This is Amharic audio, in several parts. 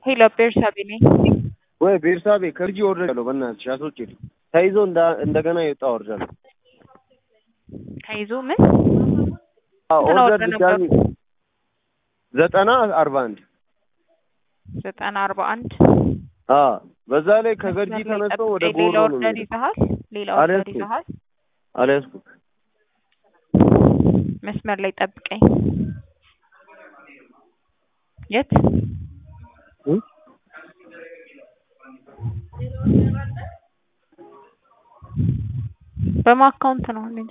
ሄሎ ቤርሳቤ ነኝ። ወይ ቤርሳቤ ከልጅ ወርጃለሁ። በእናትሽ አስወጪልኝ። ተይዞ እንዳ- እንደገና የወጣ ወርጃለሁ። ተይዞ ምን አዎ ስንት ኦርደር አወጣ ድጋሚ ዘጠና አርባ አንድ ዘጠና አርባ አንድ አዎ በዛ ላይ ከገርጂ ተነስቶ ወደ ሌላ ጎሮ ነው ኦርደር የሚሄደው። ይዘሃል? ሌላ ኦርደር አልያዝኩም። ይዘሃል? አልያዝኩም። መስመር ላይ ጠብቀኝ። የት እ? በማ አካውንት ነው እንዴ?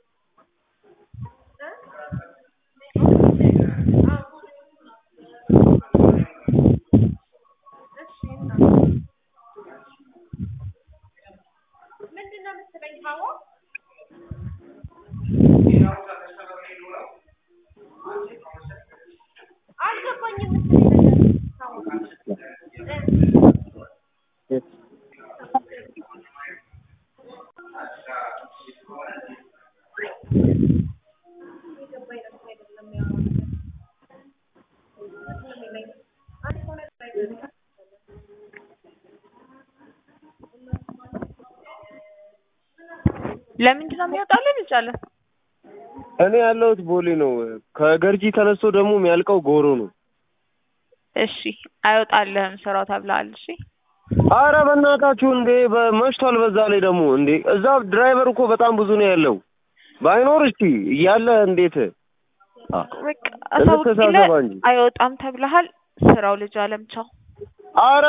ለምንድን ነው የሚወጣልን? እንቻለን እኔ ያለሁት ቦሌ ነው። ከገርጂ ተነስቶ ደግሞ የሚያልቀው ጎሮ ነው። እሺ፣ አይወጣልህም ስራው ተብለሃል። እሺ አረ በእናታችሁ እንዴ በመሽቷል። በዛ ላይ ደግሞ እንዴ እዛ ድራይቨር እኮ በጣም ብዙ ነው ያለው። ባይኖር እስቲ እያለ እንዴት አ በቃ አሳውቂለ እንተሳሰባ እንጂ። አይወጣም ተብለሃል። ስራው ልጅ አለም ቻው። አረ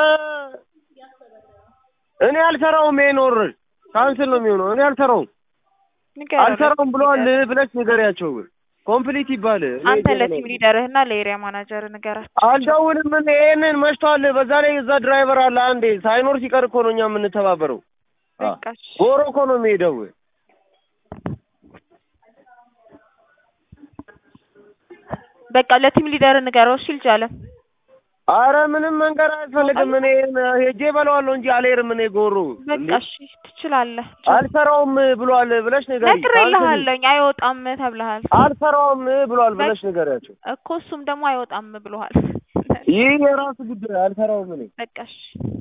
እኔ አልሰራውም። ይሄን ወረድ ካንስል ነው የሚሆነው። እኔ አልሰራውም ንገረው አልሰራውም ለቲም ብለዋል ሊደርህ። ብለሽ ንገሪያቸው። ኮምፕሊት ይባል እኔ አንተ ጀመረ- ለቲም ሊደርህና ለኤሪያ ማናጀር ንገራቸው። አልደውልም። እኔ ይሄንን መሽቷል። በዛ ላይ እዛ ድራይቨር አለ አንዴ ሳይኖር ሲቀር እኮ ነው እኛ የምንተባበረው። አ በቃ እሺ። ጎሮ እኮ ነው የሚሄደው። በቃ ለቲም ሊደር ንገረው። እሺ ልጅ አለም አረ ምንም መንገር አያስፈልግም። እኔ ሄጄ በለዋለሁ እንጂ አልሄድም። እኔ ጎሮ በቃ እንዴ እሺ ትችላለህ። ቻው። አልሰራውም ብሏል ብለሽ ንገሪ። ነግሬልሃለሁኝ አይወጣም ተብለሃል አልሰራውም ብሏል ብለሽ ንገሪያቸው። እኮ እሱም ደግሞ አይወጣም ብሎሃል። ይህ የራሱ ጉዳይ። አልሰራውም እኔ በቃ እሺ